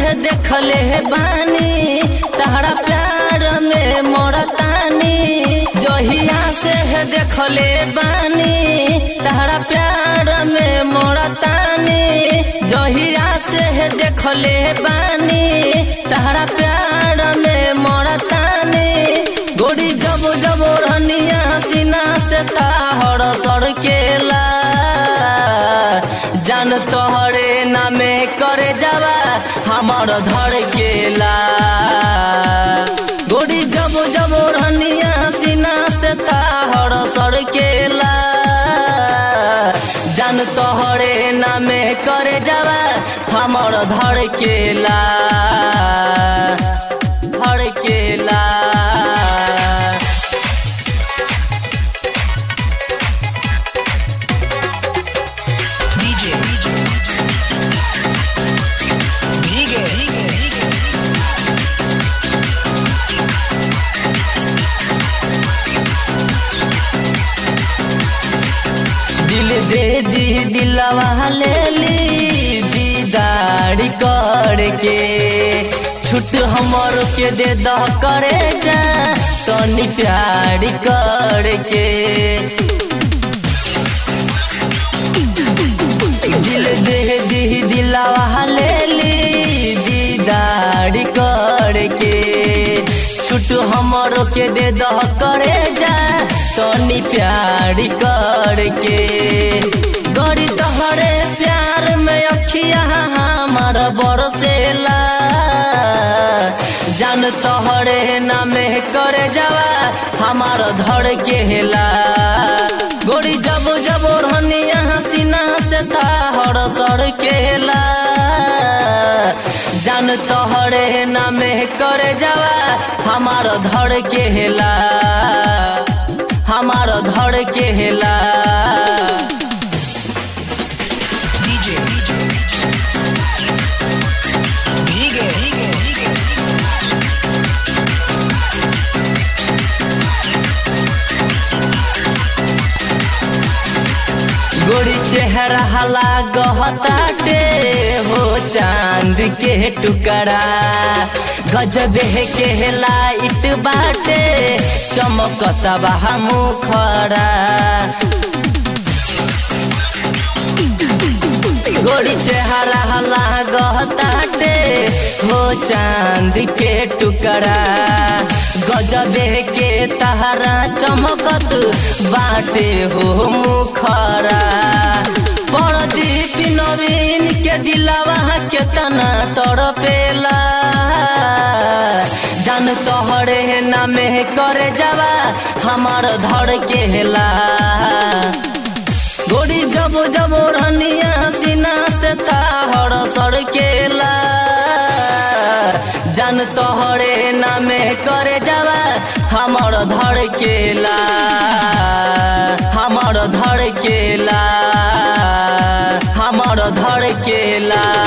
देखले बानी तहरा प्यार में मोरतानी जहिया से देखले बानी तहरा प्यार में मोरतानी जहिया से देखले बानी तहरा प्यार में मोरतानी गोरी जब जब रनिया सीना से ताहर सड़केला जान तोहरे नामे करे जावा हमर धड़केला गोरी जब जब रनिया सीना से ताहर सड़केला जान तोहरे नामे करे जावा हमर धड़केला धड़केला DJ. Bigger. दिल दे दी दिलवा ले ली दीदार करके छुट हमर के दे द करे जा तनी प्यार करके दिल दे दी दिलवा ले ली दीदार करके छुट हमर के दे द करे जा तनी प्यार करके गड़ी तोहरे प्यार में अखिया हमार बरसेला जान तोहरे नामे करे जावा हमार धड़ के हेला गोरी जब जब रनिया सीना से ताहर सड़ केला जान तोहरे नामे करे जावा हमार धड़ के हेला हमार धड़ के हेला DJ. Bigger. गोरी चेहरा हला गहताटे हो चांद के टुकड़ा गजब के लाइट बाटे चमकता बा मुखड़ा गोरी चेहरा हला गहताटे हो चांद के टुकड़ा गजबे के तहरा चमकत बाटे हो मुखरा परदीप नवीन के दिलावा केतना तड़पेला जान तोहरे नामे करे जावा हमार धड़ के हेला गोरी जब जब रनिया सीना से ताहर सड़केला जान तोहरे नामे करे जावा हमर धड़केला हमर धड़केला हमर धड़केला